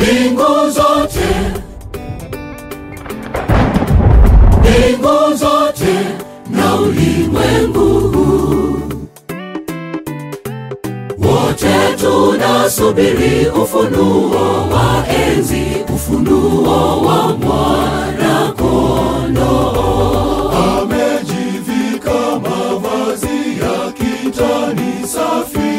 mbingu zote mbingu zote na ulimwengu huu wote tunasubiri ufunuo wa enzi ufunuo wa mwana kondoo amejivika mavazi ya kitani safi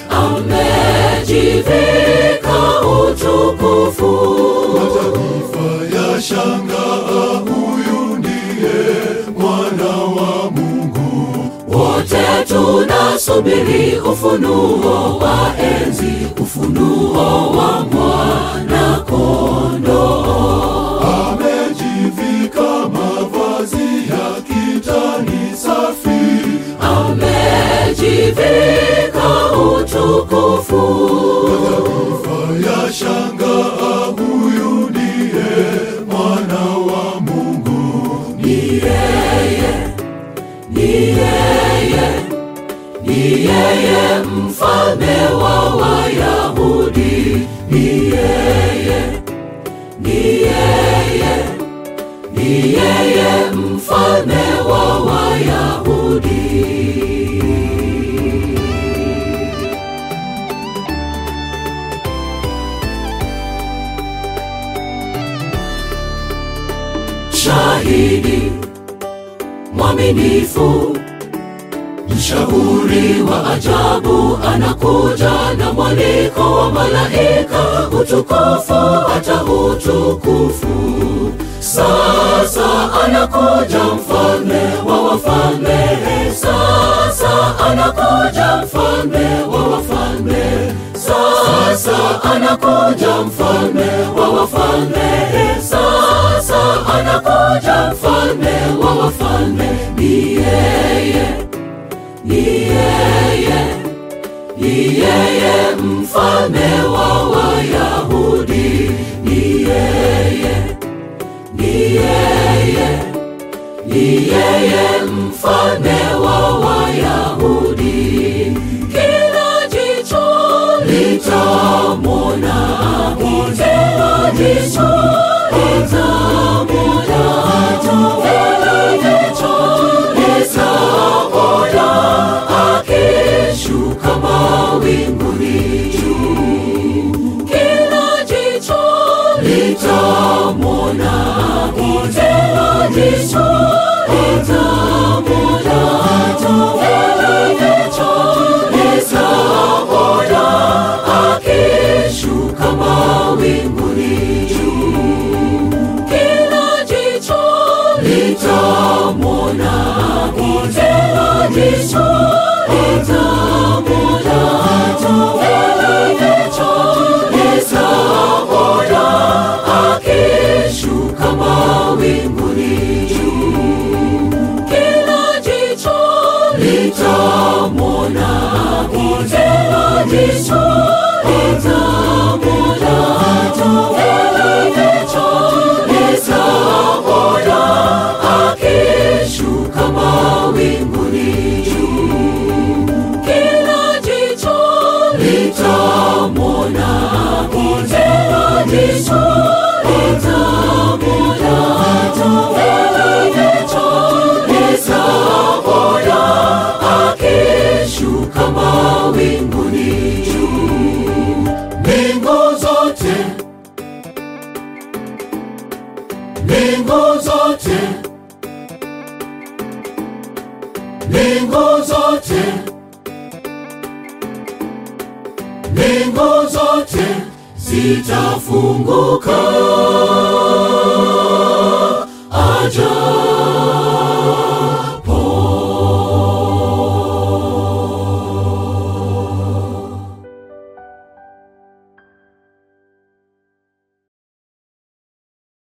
amejivika utukufu mataifa ya shangaa huyu ndiye mwana wa mungu wote tunasubiri ufunuo wa enzi ufunuo wa mwana kondoo amejivika mavazi ya kitani safi amejivika utukufu mataifa ya shangaa huyu ndiye mwana wa mungu ni yeye ni yeye ni yeye mfalme wa wayahudi ni yeye ni yeye ni yeye mfalme wa wayahudi shahidi mwaminifu mshauri wa ajabu anakuja na mwaliko wa malaika utukufu hata utukufu sasa anakuja mfalme wa wafalme sasa anakuja mfalme wa wafalme sasa anakuja mfalme wa wafalme sasa anakuja mfalme wa wafalme ni yeye ni yeye ni yeye mfalme wa wayahudi ni yeye ni yeye ni yeye mfalme wa wayahudi kila jicho litamwona kila jicho litamwona kila jicho litamwona akishuka mawinguni juu kila jicho litamwona kila jicho litamwona kila jicho litamwona akishuka mawinguni juu kila jicho litamwona kila jicho litamwona kila jicho litamwona akishuka mawinguni juu kila jicho litamwona kila jicho litamwona kila jicho litamwona akishuka mawinguni juu kila jicho litamwona kila jicho litamwona kila jicho litamwona akishuka mawinguni juu mbingu zote mbingu zote mbingu zote mbingu zote zitafunguka